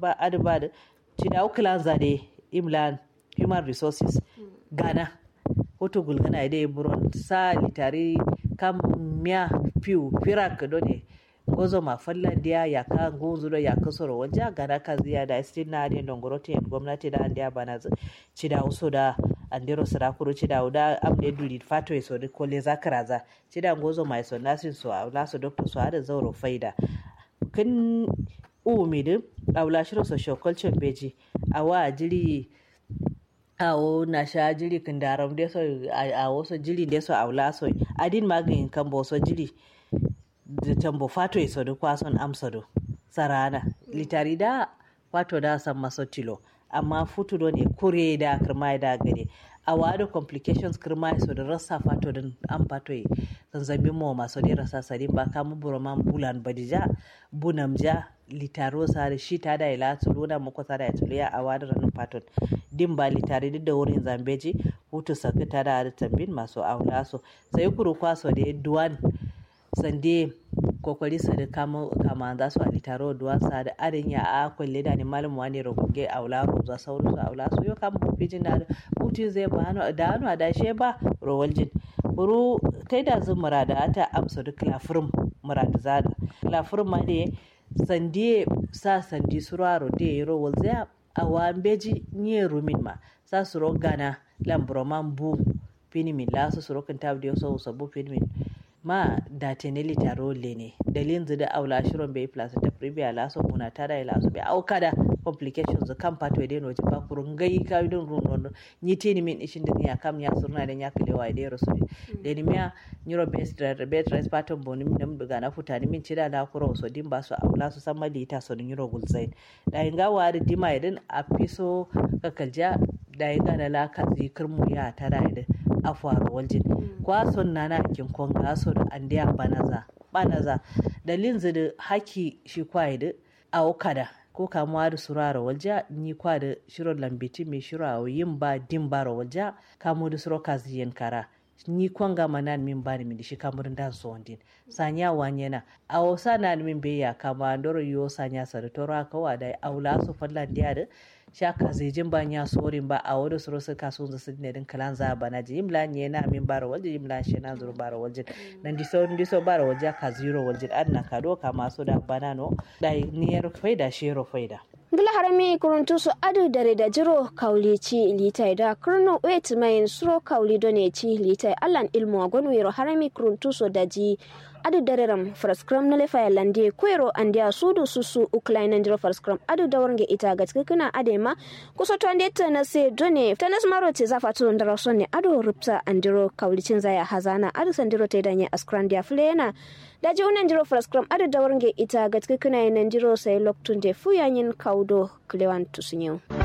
ba adba da ci da ukula zade imlan human resources gana hoto gulgana ide buron sa litari kam miya piu firak done gozo ma fallan dia ya ka gozo do ya kasoro wanja gana ka ziya da istin na ne dongorote gwamnati da an dia bana ci da uso da andero sarakuru ci da uda amde duli fato eso de kole zakaraza ci da gozo ma eso nasin so a so doctor so ada zauro faida kin umidin aula shiro social culture beji awa jiri awo na sha jiri kin daram de so a wasu jiri de so aula so adin magin kan bo so jiri da tambo fato e so kwason amsado sarana litari da fato da san maso tilo amma futu do ne kure da kirma da gare a wado complications kirma so da rasa fato din an fato yi zanzabin mo maso da rasa sadin ba kamu buroman bulan badija bunam ja litaro sare shi ta da ila tuluna muku ta da ya tuluya a wado ranin faton din ba litari duk da wurin zambeji hutu saka ta da tambin masu aula so sai kuru kwaso da duwan sande kokori sade kama kama za su alitaro duwan sa da arin ya a kwalle da ni malum wani rogoge aula roza sauru su aula su yo kama bufijin da butin zai ba hannu da hannu a dashe ba rowaljin buru kai da zun murada ata amsa duk lafirin murada zada lafirin ma ne sande sa sandi suraro da ya rowal zai a wambeji nye rumin ma sa su rogana lambroman bu finimin lasu su rokin tabi da yau sabu finimin ma da teneli taro lene dalilin da aula shirin bai plus da privia laso muna tara ila so bai auka da complications kan pato da no ba kurun gai ka don run ni tini min ishin da ya kam ya surna da ya kale wa da rasu da ni miya neuro based bed respiratory boni min daga na futani min cida da kuro so din ba su aula su san mali ta so neuro gulzain da inga wa da dima idan a fiso kakalja da inga da la ka zikirmu ya tara idan afuwar waljin kwason na na kin konga so da andiya banaza banaza da linzi da haki shi kwaye da awokada ko kamuwa da surara walja ni kwa da shiro lambiti mai shiro a yin ba din bara walja kamo da suro kaziyen kara ni kwanga manan min bani min shi kamurin da so wandin sanya wanyena a wasa na min beya kama ndoro yo sanya sa da tora kawa da aula su fallan dia da shaka zejin ba nya sorin ba a wani suro suka so su ne din kalan za bana ji imla nye na min bara walje imla she na zuru bara walje nan di so di so bara walje ka zero walje adna ka do ka maso da bana no dai niyar faida shero faida ngila harami kuruntu su adu dare da jiro kauli ci litai da kurno wet mai suro kauli done ci litai allan ilmu agonu yero harami kuruntu su daji adu dare ram fraskram na lefa lande kwero andia sudu susu uklaina ndiro fraskram adu dawarnge ita gatske kuna adema kuso to ande na se done tanas maro ce zafa to ndara sonne adu rupsa andiro kauli cin zaya hazana adu sandiro te danye askrandia flena daji unan jiro fraskram adu dawarnge ita gatske kuna nan jiro sai loktun de fuyanyin kaudo klewan tusunyo